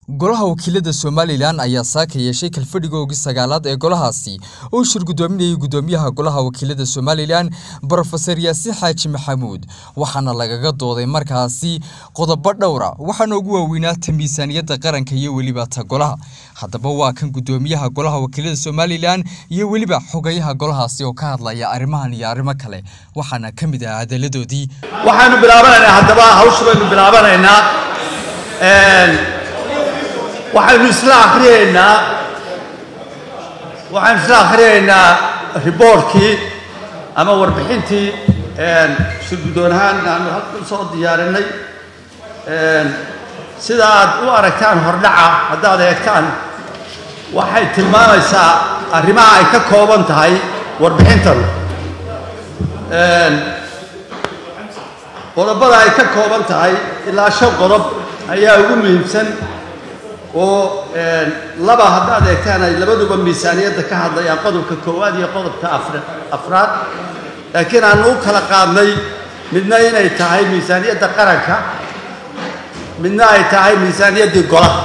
golaha wakiilada somalilan ayaa saaka yeeshay kalfadhigoogii sagaalaad ee golahaasi oo shir guddoominayay guddoomiyaha golaha wakiilada somalilan brofeser yaasiin xaaji maxamuud waxaana lagaga dooday markaasi qodobo dhowra waxaana ugu waaweynaa ta miisaaniyadda qaranka iyo weliba ta golaha haddaba waa kan guddoomiyaha golaha wakiilada somalilan iyo weliba xogayaha golahaasi oo ka hadlaya arrimahan iyo arrimo kale waxaana ka mid ah hadaladoodii waxaanu bilaabanaynaa haddaba hawsha baynu bilaabanaynaa waxaynu isla akhriyaynaa waxaynu isla akhriyaynaa riboortkii ama warbixintii shir guddoon ahaan aanu halka u soo diyaarinay sida aad u aragtaan hordhaca haddaad eegtaan waxay tilmaamaysaa arrimaha ay ka kooban tahay warbixintan qodobada ay ka kooban tahay ilaa shan qodob ayaa ugu muhiimsan oo laba haddaad eegtaan ay labaduba miisaaniyadda ka hadlayaan qodobka koowaad iyo qodobka afraad laakiin aanu u kala qaadnay midna inay tahay miisaaniyadda qaranka midna ay tahay miisaaniyaddii golaha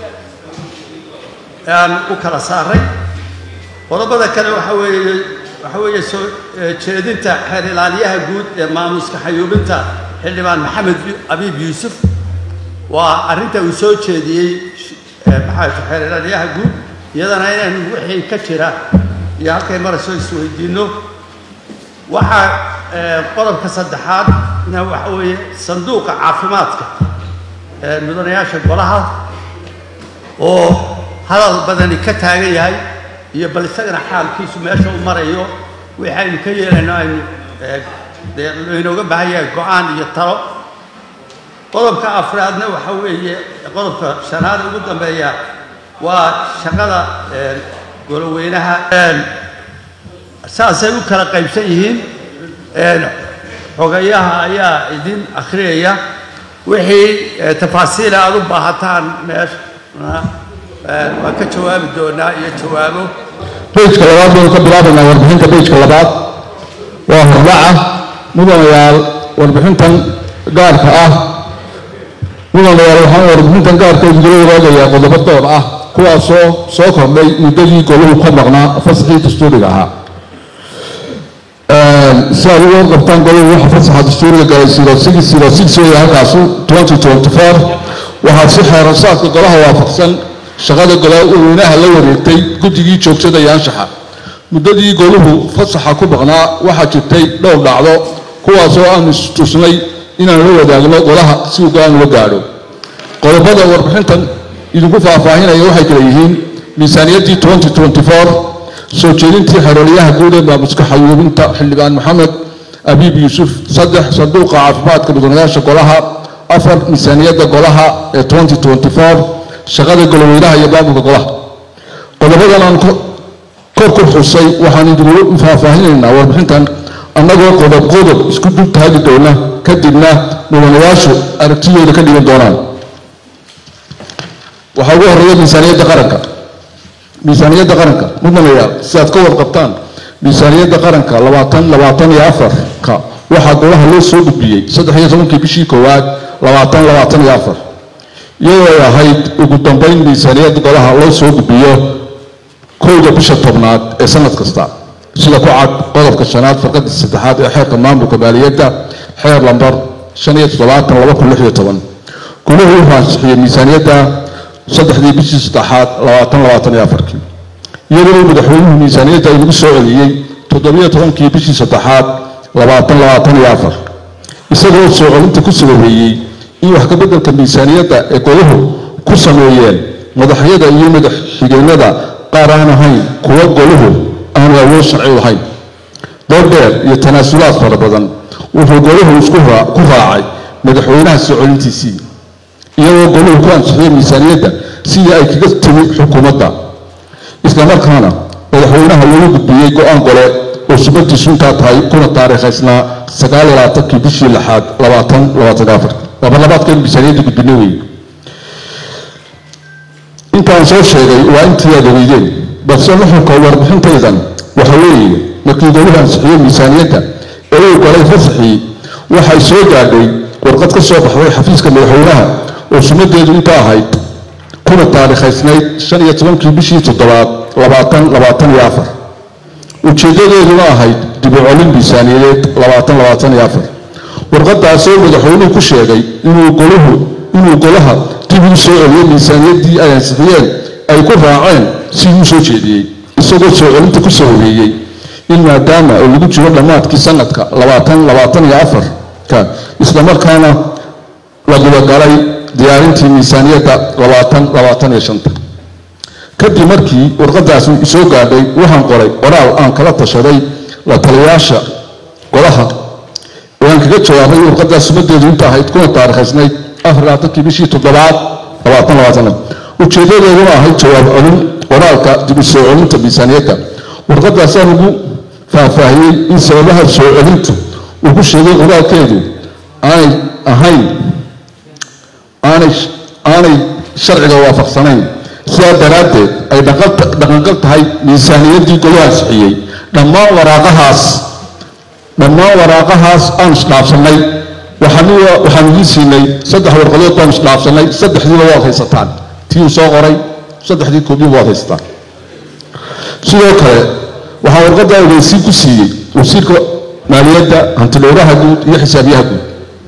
aan u kala saaray qodobada kale waxa weeye waxa weeye soo jeedinta xeer ilaaliyaha guud ee maamuska xayuubinta xildhibaan maxamed abiib yuusuf waa arrinta uu soo jeediyey maxaa xeer ilaaliyaha guud iyadana inaynu wixii ka jira iyo halkay marayso isweydiinno waxaa qodobka saddexaad na waxa weeye sanduuqa caafimaadka mudanayaasha golaha oo hadal badani ka taagan yahay iyo bal isagana xaalkiisu meesha u marayo wixii aynu ka yeelayno aynu inooga baahan yahay go-aan iyo talo qodobka afraadna waxa weeye qodobka shanaad ugu dambeeya waa shaqada goloweynaha saasay u kala qaybsan yihiin xogayaha ayaa idin akhriyaya wixii tafaasiila aad u baahataan meesha waan ka jawaabi doonaa iyo jawaabo bejka labaad baynu ka bilaabaynaa warbixinta bejka labaad waa hordhaca mudanayaal warbixintan gaarka ah mudanayaal waxaan warbixintan gaarka idinla wadaagayaa qodobo door ah kuwaasoo soo kordhay muddadii goluhu ka maqnaa fasaxii dastuuriga ahaa si aad uga qabtaan goluhu waxa fasaxa dastuuriga galay zero six zero six weeye halkaasu twenty twenty four waxaa si xeerasaadka golaha waafaqsan shaqada golaweynaha la wareegtay guddigii joogtada iyo anshaxa muddadii goluhu fasaxa ku maqnaa waxaa jirtay dhowr dhacdo kuwaasoo aanu istusnay inaan la wadaagno golaha si uu go-aan uga gaadho qodobada warbixintan idinku faahfaahinaya waxay kala yihiin miisaaniyaddii twenty twenty four soo jeedintii xeroolyaha guud ee maamuska xayuubinta xildhibaan maxamed abiib yuusuf saddex sanduuqa caafimaadka mudanayaasha golaha afar miisaaniyadda golaha ee twenty twenty four shaqada goloweynaha iyo maamulka golaha qodobadan aan kor ku xusay waxaan idinku faahfaahinaynaa warbixintan annagoo qodob qodob isku dul taagi doona kadibna mudanayaashu aragtidooda ka dhigan doonaan waxaa ugu horreeya miisaaniyadda qaranka miisaaniyadda qaranka mudanayaal si aad ka warqabtaan miisaaniyadda qaranka labaatan labaatan iyo afarka waxaa golaha loo soo gudbiyey saddex iyo tobankii bishii koowaad labaatan labaatan iyo afar iyadoo ay ahayd ugu dambeyn miisaaniyadda golaha loo soo gudbiyo kowda bisha tobnaad ee sanad kasta sida ku cad qodobka shanaad farqadii saddexaad ee xeerka maamulka maaliyadda xeer lambar shan iyo toddobaatan laba kun lix iyo toban guluhu wuxuu ansixiyey miisaaniyadda saddexdii bishii saddexaad labaatan labaatan iyo afarkii iyadoo madaxweynuhu miisaaniyadda inagu soo celiyey toddobiyo tobankii bishii saddexaad labaatan labaatan iyo afar isagoo soo celinta ku sababeeyey in wax ka beddelka miisaaniyadda ee goluhu ku sameeyeen madaxyada iyo madax xigeenada qaar aan ahayn kuwa goluhu aanu awood sharci lahayn doordheer iyo tanaasulaad fara badan wuxuu goluhu isku ku raacay madaxweynaha soo celintiisii iyagoo goluhu ku ansixiyey miisaaniyadda sidii ay kaga timi xukuumadda islamarkaana madaxweynaha lagu gudbiyey go-aan gole oo subadiisu intaa tahay kuna taariikhaysnaa sagaal iyo labaatankii bishii lixaad labaatan labaatan afar labarlabaadkan miisaaniyadda gudbina weeye intaan soo sheegay waa intii aad ogeydeen balse nuxurka warbixintaydan waxa weeye markii goluhu ansixiyey miisaaniyadda ee uu galay fasaxii waxay soo gaadhay warqad ka soo baxday xafiiska madaxweynaha oo sumadeedu inta ahayd kuna taariikhaysnayd shan iyo tobankii bishii toddobaad labaatan labaatan iyo afar ujeeddadeeduna ahayd dib u celin miisaaniyadeed labaatan labaatan iyo afar warqadaasoo madaxweynuhu ku sheegay inuu goluhu inuu golaha dib uu soo celiyo miisaaniyaddii ay ansixiyeen ay ku raaceen sidii u soo jeediyey isagoo soo celinta ku soo horeeyey in maadaama oo lagu jiro dhammaadkii sanadka labaatan labaatan iyo afarka islamarkaana la gudagalay diyaarintii miisaaniyadda labaatan labaatan iyo shanta kadib markii warqadaasi soo gaadhay waxaan qoray qoraal aan kala tashaday la taliyayaasha golaha oo aan kaga jawaabay warqadaas sumadeedu inta ahayd kuna taariikhaysnayd afar labaatankii bishii toddobaad labaatan labaatan ujeedadeeduna ahayd jawaab celin qoraalka dib u soo celinta miisaaniyadda warqadaasaan ugu faahfaahiyey in sababaha soo celintu uu ku sheegay qoraalkeedu aanay ahayn aanay aanay sharciga waafaqsanayn sidaa daraaddeed ay dhaqangal tahay miisaaniyaddii goluhu ansixiyey dhammaan waraaqahaas dhammaan waraaqahaas aan isdhaafsannay waxaan idiin siinay saddex warqadood baan isdhaafsannay saddexdiiba waad haysataan tii uu soo qoray saddexdii koobiyiba waad haysataan sidoo kale waxaa warqadda ogeysiin ku siiyey wasiirka maaliyadda hantidhowraha guud iyo xisaabiyaha guud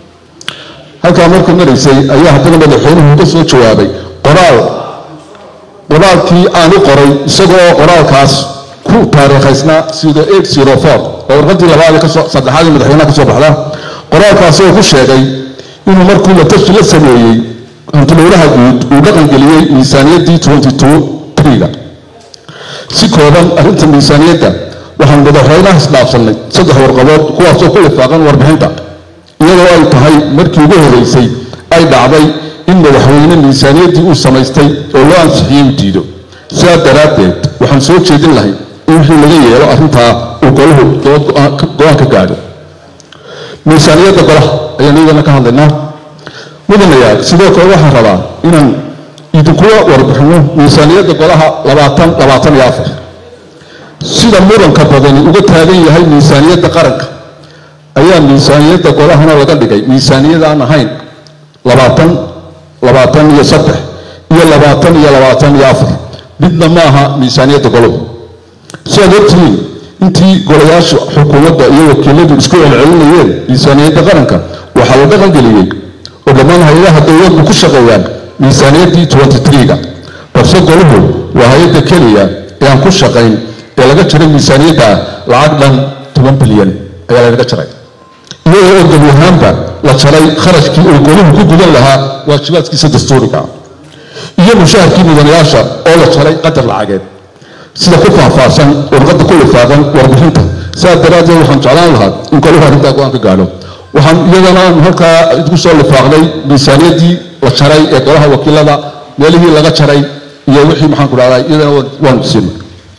halkaa markuu maraysay ayaa haddana madaxweynuhu ka soo jawaabay qoraal qoraalkii aan u qoray isagoo qoraalkaas ku taariikhaysnaa sida eight zero four oo warqadii labaad kasoo saddexaadii madaxweynaha ka soo baxda qoraalkaasi oo ku sheegay inuu markuu la tashi la sameeyey hantidhowraha guud uu dhaqangeliyey miisaaniyaddii twenty two triga si kooban arrinta miisaaniyadda waxaan madaxweynaha isdhaafsannay saddex warqadood kuwaasoo ku lifaaqan warbixinta iyadoo ay tahay markii ugu horeysay ay dhacday in madaxweyne miisaaniyaddii uu samaystay oo loo ansixiyey uu diido sidaa daraaddeed waxaan soo jeedin lahay in wixii laga yeelo arrintaa uu golahu go-aan ka gaadho miisaaniyadda golaha ayaan iyadana ka hadlaynaa mudanayaal sidoo kale waxaan rabaa inaan idinkuwa warbixino miisaaniyadda golaha labaatan labaatan iyo afar sida muranka badani uga taagan yahay miisaaniyadda qaranka ayaa miisaaniyadda golahana laga dhigay miisaaniyad aan ahayn labaatan labaatan iyo saddex iyo labaatan iyo labaatan iyo afar midna ma aha miisaaniyadda golahu sidaad ogtihiin intii golayaasha xukuumadda iyo wakiiladu isku celcelinayeen miisaaniyadda qaranka waxaa la dhaqangeliyey oo dhammaan hay-adaha dowladdu ku shaqeeyaan miisaaniyaddii twenty three-ga balse golahu waa hay-adda keliya ee aan ku shaqayn ee laga jaray miisaaniyadda lacag dhan toban bilyan ayaa lagaga jaray iyadoo oo gebi ahaanba la jaray kharashkii uu goluhu ku gudan lahaa waajibaadkiisa dastuuriga iyo mushaharkii mudanayaasha oo la jaray qadar lacageed sida ku faahfaahsan warqadda ku lifaaqan warbixinta sidaas daraaddeed waxaan jeclaan lahaa in goluhu arrintaa go-aan ka gaadho waxaan iyadana halkaa idinku soo lifaaqday miisaaniyaddii la jaray ee golaha wakiilada meelihii laga jaray iyo wixii maxaan ku dhahdaa iyadana waan siinay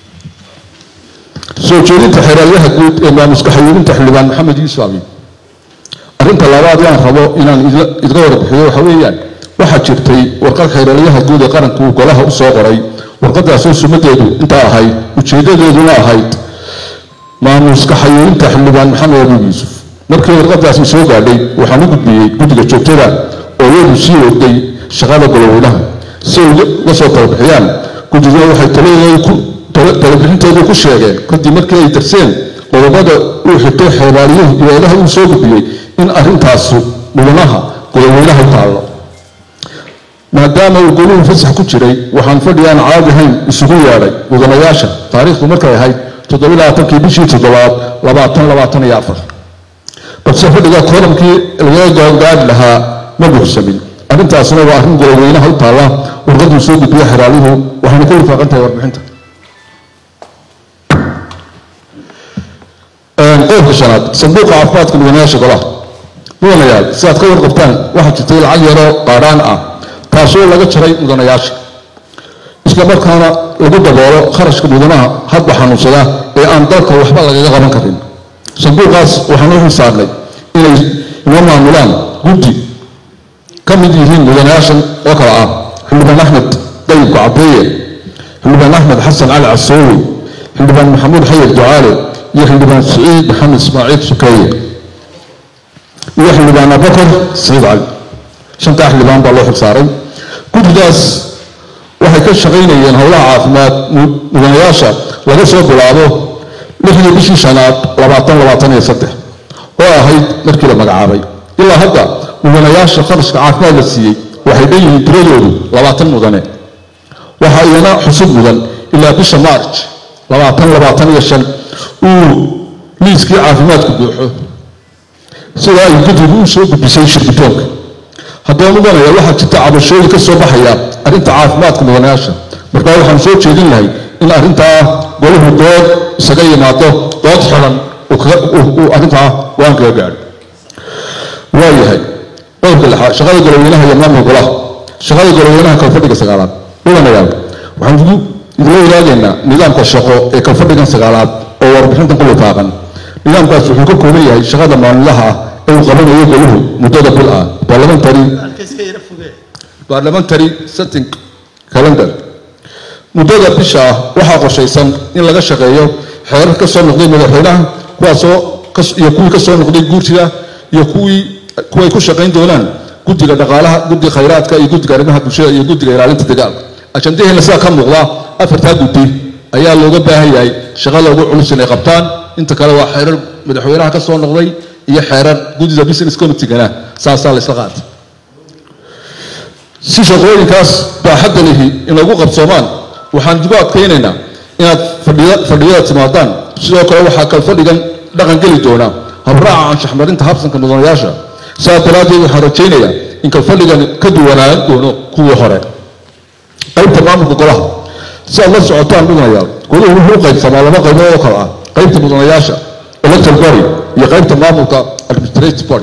soo jeedinta xeeraalyaha guud ee maamuska xayuurinta xildhibaan maxamed yuusuf abi arrinta labaad waan rabo inaan idga warbixiyo waxa weeyaan waxaa jirtay warqad xeeraalyaha guud ee qaranku uu golaha u soo qoray warqadaasoo sumadeedu intaa ahayd ujeedadeeduna ahayd maamuska xayuurinta xildhibaan maxamed abi yuusuf markii warqadaasi soo gaadhay waxaan u gudbiyey guddiga joogtada oo iyadu sii waday shaqada goloweynaha si ay uga soo talabixiyaan guddiga waxay talabixintoodu ku sheegeen kadib markii ay darseen qodobada uu xigtay xeeraaliyuhu ibaadaha uu soo gudbiyey in arrintaasu mudanaha goloweynaha u taallo maadaama uu goluhu fasax ku jiray waxaan fadhi aan caadi ahayn isugu yeedhay mudanayaasha taariikhdu markay ahayd toddobalabaatankii bishii toddobaad labaatan labaatan iyo afar balse fadhiga koolamkii lagaga goongaadhi lahaa ma buuxsamin arrintaasna waa arrin goloweynaha u taalla warqaduu soo gudbiya xeraaluhu waxayna ku lifaaqan tahay warbixinta qodobka shanaad sanduuqa caafimaadka mudanayaasha golaha mudanayaal si aad ka warqabtaan waxaa jirtay lacag yaroo qaadhaan ah taasoo laga jaray mudanayaasha isla markaana lagu daboolo kharashka mudanaha hadba xanuunsada ee aan dalka waxba lagaga qaban karin sanduuqaas waxaan u xisaabnay inay inoo maamulaan guddi ka mid yihiin mudanayaashan oo kale ah xildhibaan axmed dayib kacbeeye xildhibaan axmed xasan cali casoowi xildhibaan maxamuud xayir ducaale iyo xildhibaan siciid maxamed ismaaciil sukeeye iyo xildhibaan abakar siciid cali shantaa xildhibaan baa loo xilsaaray guddidaas ka shaqaynayeen howlaha caafimaad mudanayaasha laga soo bilaabo lixdii bishii shanaad labaatan labaatan iyo saddex oo ahayd markii la magacaabay ilaa hadda mudanayaasha kharashka caafimaad la siiyey waxay dhan yihiin tiradoodu labaatan mudane waxaa iyana xusub mudan ilaa bisha march labaatan labaatan iyo shan uu liiskii caafimaadku buuxo sida ay guddigu u soo gudbisay shirgitoonka haddaba mudanaya waxaa jirta cabashooyin ka soo baxaya arrinta caafimaadka mudanayaasha markaa waxaan soo jeedin lahay in arrintaa golahu dood isaga yimaado dood xiran uu arrintaa waan kaga gaadho waayahay qodobka lixaad shaqada goloweynaha iyo maamulka golaha shaqada goloweynaha kalfadhiga sagaalaad mudanayaal waxaan ugu idinla wadaagaynaa nidaamka shaqo ee kalfadhigan sagaalaad oo warbixintan ku lifaaqan nidaamkaas wuxuu ka kooban yahay shaqada maalinlaha ah ee uu qabanayo goluhu muddada bil ah parliamentary parliamentary setting calendar muddada bisha ah waxaa qorshaysan in laga shaqeeyo xeerar ka soo noqday madaxweynaha kuwaasoo iyo kuwii ka soo noqday guurtida iyo kuwii kuway ku shaqayn doonaan guddiga dhaqaalaha guddiga khayraadka iyo guddiga arrimaha bulshada iyo guddiga ilaalinta dagaalka ajandaheena sidaa ka muuqda afartaa guddi ayaa looga baahan yahay shaqada ugu culus inay qabtaan inta kale waa xeerar madaxweynaha ka soo noqday iyo xeerar guddida business committeegana saasaa la isla qaatay si shaqooyinkaas baaxadda lihi inagu qabsoomaan waxaan idigu adkaynaynaa inaad fadhiyada timaadaan sidoo kale waxaa kal fadhigan dhaqan geli doonaa habraaca anshaxmarinta habsanka mudanayaasha sidaas daraaddeed waxaan rajaynayaa in kalfadhigan ka duwanaan doono kuwii hore qaybta maamulka golaha si aad la socotaan mudanayaal goluhu wuxuu u qaybsamaa laba qaybood oo kale ah qaybta mudanayaasha electoral body iyo qaybta maamulka administrative body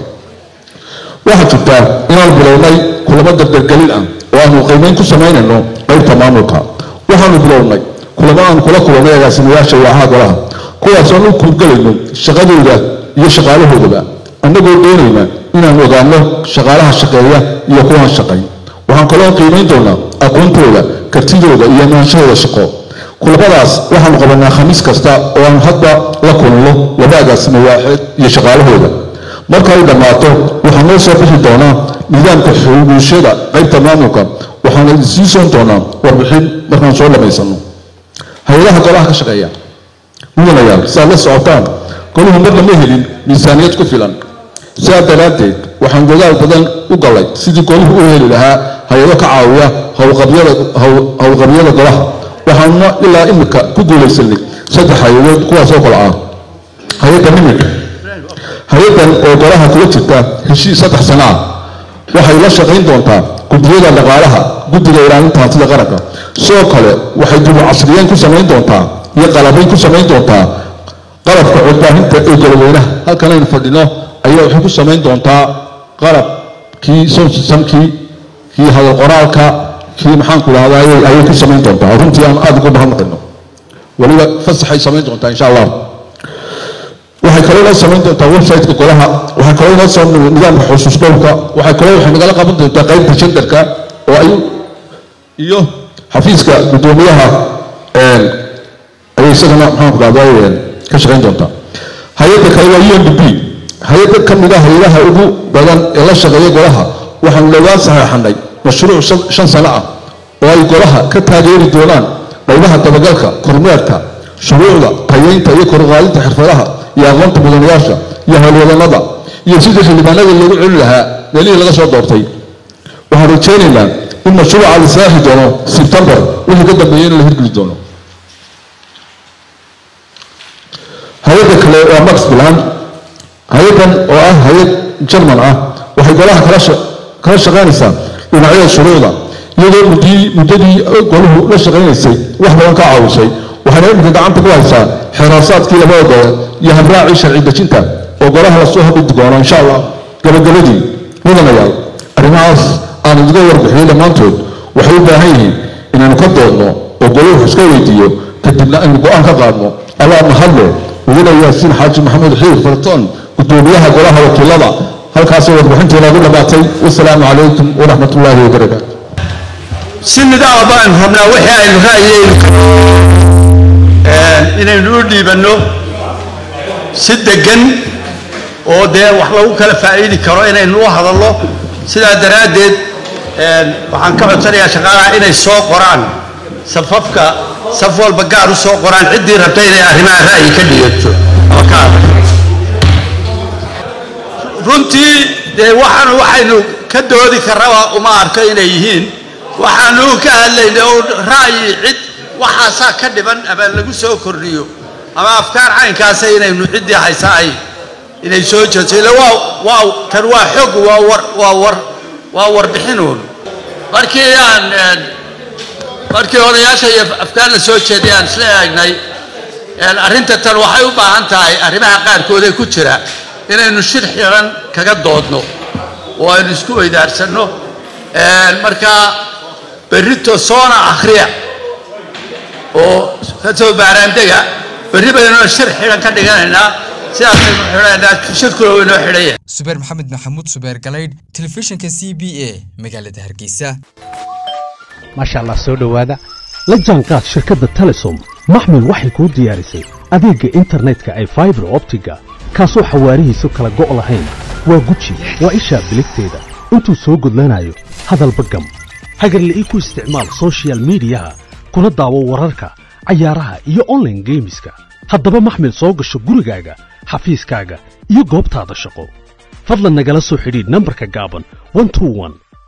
waxaa jirtaa inaan bilownay kulamo dardargelin ah oo aanu qiimeyn ku samaynayno qaybta maamulka waxaanu bilownay kulamo aan kula kulannay agaasimayaasha waacaha golaha kuwaasaan u kuurgelayno shaqadooda iyo shaqaalahoodaba annagoo doonayna inaan ogaano shaqaalaha shaqeeya iyo kuwaan shaqayn waxaan kaloo qiimayn doonaa aqoontooda kartidooda iyo amaanshahooda shaqo kulamadaas waxaanu qabanaa khamiis kasta oo aan hadda la kulanno laba agaasimo waaxeed iyo shaqaalahooda marka ay dhammaato waxaa noo soo bixi doonaa nidaamka xuguushada qaybta maamulka waxaana sii soon doonaa warbixin markaan soo dhammaysano hay-adaha golaha ka shaqeeya mudanayaal si aad la socotaan goluhu marna ma helin miisaaniyad ku filan sidaa daraaddeed waxaan dadaal badan u gallay sidii goluhu u heli lahaa hay-ado ka caawiya howlqabyada golaha waxaanuna ilaa imika ku guulaysanay saddex hay-adood kuwaasoo kale ah hay-adda nimika hay-addan oo golaha kula jirta heshiis saddex sano ah waxay la shaqayn doontaa guddiyada dhaqaalaha guddiga ilaalinta hantida qaranka sidoo kale waxay dib u casriyeyn ku samayn doontaa iyo qalabayn ku samayn doontaa qalabka codbaahinta ee goloweynaha halkan aynu fadhino ayaa waxay ku samayn doontaa qalabkii sonsisankii kii hadal qoraalka kii maxaanku idhahdaa ayay ku samayn doontaa runtii aan aada ugu mahadnaqayno weliba fasaxay samayn doontaa insha allah waxay kaloo inoo samayn doontaa websiteka golaha waxay kaloo inoo samayn nidaamka xusuus dhowrka waxay kaloo waxay nagala qaban doontaa qaybta jandarka oo ay iyo xafiiska guddoomiyaha ayay isagana maxaanku dhahdaa ka shaqayn doontaa hay-adda kale waa u n d p hay-adda ka mid a hay-adaha ugu badan ee la shaqeeya golaha waxaanu dhowaan saxeexanay mashruuc shan sano ah oo ay golaha ka taageeri doonaan qaybaha dabagalka kormeerka shuruucda tayeynta iyo koruqaadinta xirfadaha iyo aqoonta mudanayaasha iyo howlwadanada iyo sidii xildhibaanada loogu celin lahaa meelihii laga soo doortay waxaan rajaynaynaa in mashruuca la saaxi doono sebtembar wixii ka dambeeyey in la hirgeli doono hay-adda kale waa max bilan hay-addan oo ah hay-ad jerman ah waxay golaha kala kala shaqaynaysaa dhinacyada shuruucda iyadoo muddii muddadii golahu la shaqaynaysay wax badan ka caawisay waxayna iminka gacanta ku haysaa xeeraasaadkii labada gobol iyo habraacii sharci dejinta oo golaha lasoo hordhigi doono insha allah gabagabadii mudanayaal arrimahaas aan idiga warbixiyey dhammaantood waxay u baahan yihiin inaanu ka doodno oo golahu iska weydiiyo kadibna aynu go-aan ka qaadno allah mahadle mudane yaasiin xaaji maxamed xiir fartoon gudoomiyaha golaha wakiilada halkaasoo warbixintii noogu dhammaatay wasalaamu calaykum waraxmat ullaahi wabarakaatu si nidaama baan rabnaa wixii aynu ra'yeynu inaynu u dhiibanno si deggan oo dee wax lagu kala faa'iidi karo inaynu u hadalno sidaa daraaddeed waxaan ka codsanayaa shaqaalaha inay soo qoraan safafka saf walba gaar u soo qoraan ciddii rabta inay arrimaha ra'yi ka dhigato ama ka hadasho runtii dee waxaan waxaynu ka doodi karraba uma arko inay yihiin waxaanu ka hadlayna oo ra'yi cid waxaasaa ka dhiban ama lagu soo kordhiyo ama afkaar caynkaasa inaynu ciddii haysa ay inay soo jeeso ila waa waa tan waa xog waa war waa war waa warbixinuun markii aan markii odayaasha iyo afkaar la soo jeeday aan isla eegnay arrinta tan waxay u baahan tahay arrimaha qaarkood ee ku jira inaynu shir xiran kaga doodno oo aynu isku weydaarsanno markaa berrito soona akhriya oo ka soo baaraandega berri baynoo shir xiran ka dhiganaynaa sidaasaynu xidhanaynaa shirkuna waynoo xidhan yahay subeer maxamed maxamuud subeer galaydh telefishinka c b a magaalada hargeysa maasha allah soo dhowaada la jaanqaad shirkadda telesom maxmil waxay kuu diyaarisay adeegga internetka ay faibar optiga kaasoo xawaarihiisu kala go' lahayn waa guji waa ishaa biligteeda intuu soo gudlanayo hadalba gam hagarla'ii ku isticmaal soshiyal miidiyaha kuna daawo wararka cayaaraha iyo onlaine geemiska haddaba maxmil soo gasho gurigaaga xafiiskaaga iyo goobtaada shaqo fadlan nagala soo xidhiidh nambarka gaaban